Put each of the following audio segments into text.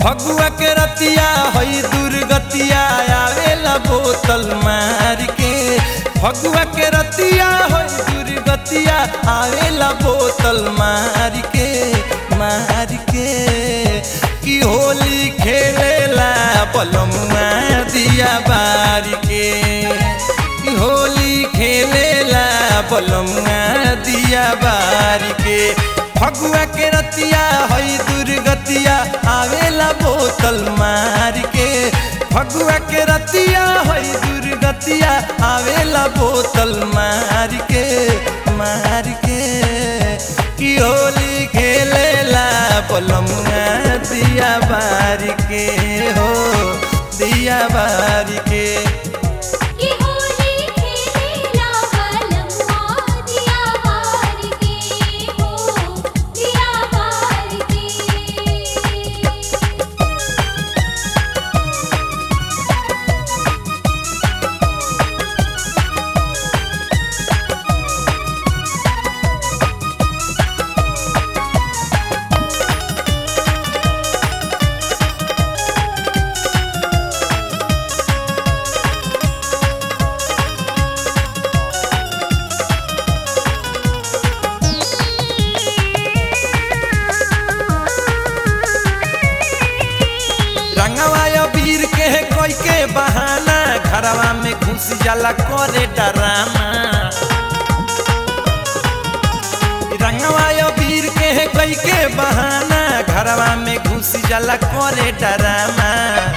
फगुआ के रतिया हई दुर्गतिया आवेला बोतल मार के फगुआ के रतिया हई दुर्गतिया आवेला बोतल मार के मार के कि होली खेलेला पलमुआ दिया बार के कि होली खेलेला पलमुआ दिया बार के फगुआ के रतिया हई दुर्गतिया आवेला बोतल मार के फगुआ के रतिया हई दुर्गतिया आवेला बोतल मार के मार के कि होली खेलेला पलमुआ दिया बार के हो दिया बार के कि होली खेलेला बलम्मा दिया बार के हो दिया बार के रंगवा वीर के है कोई के बहाना घरवा में घुस जाला करे डरामा रंगवा वीर के है कोई के बहाना घरवा में घुस जाला करे डरामा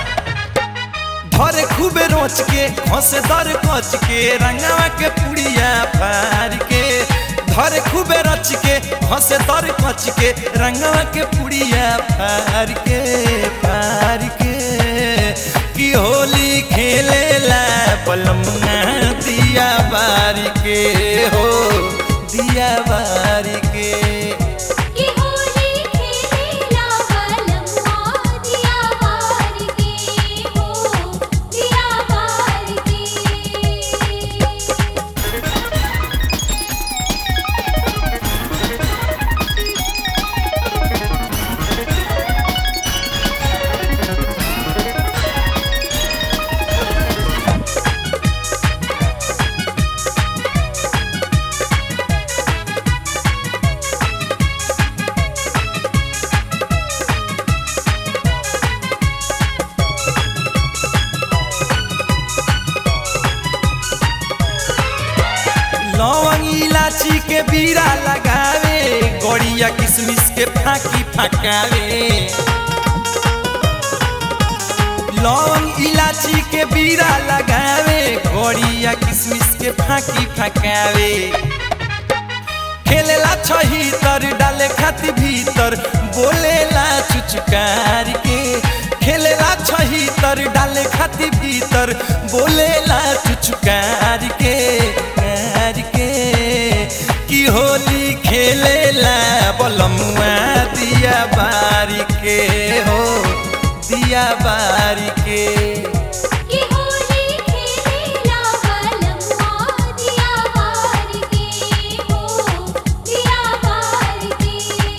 धरे खूबे रोच के हंसे दर कच के रंगवा के पुड़िया फार के धरे खूबे रच के हंसे दर कच के रंगवा के पुड़िया फार के फार के कि होली खेलेला पलमुआ दिया बारी के हो दिया बारी के कि होली खेलेला बलम्मा दिया बार के हो दिया बार के लौंग इलाची के बीरा लगावे गड़िया किशमिश के फाकी फकावे लौंग इलाची के बीरा लगावे गड़िया किशमिश के फाकी फकावे खेलेला छही तर डाले खाती भीतर बोलेला चुचकार के खेलेला छही तर डाले खाती भीतर बोलेला चुचकार के कार के कि होली खेलेला बलमुआ दिया बारी के हो दिया बारी के कि होली खेलेला बलम्मा दिया बार के हो दिया बार के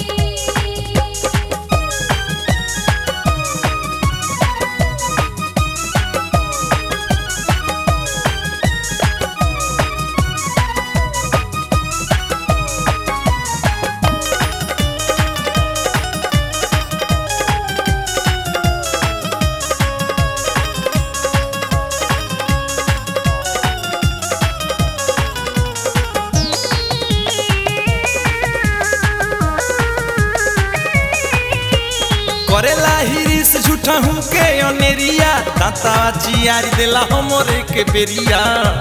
करेला हिरिस झूठा हूँ के अनेरिया दाता चियारी देला हमरे के बेरिया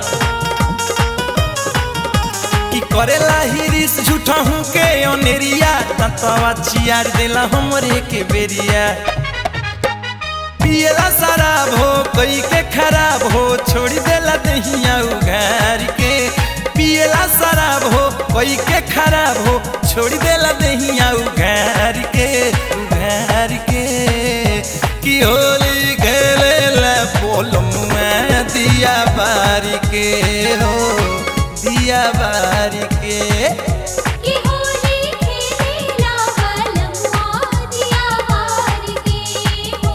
कि करेला हिरिस झूठा हूँ के अनेरिया दाता चियारी देला हमरे के बेरिया पियला शराब हो कोई के खराब हो छोड़ देला दहिया उघार के पियला शराब हो कोई के खराब हो छोड़ देला दहिया उघार के उघार के कि होली खेलेला पोलमुआ दिया बारी के हो दिया बारी के कि होली खेलेला बलम्मा दिया बार के हो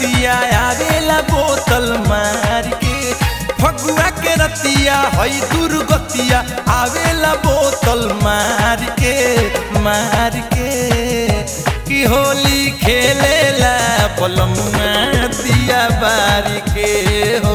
रतिया आवेला बोतल मार के फगुआ के रतिया हई दुर्गतिया आवेला बोतल मार के मार के कि होली खेलेला पलमुआ दिया बारी के हो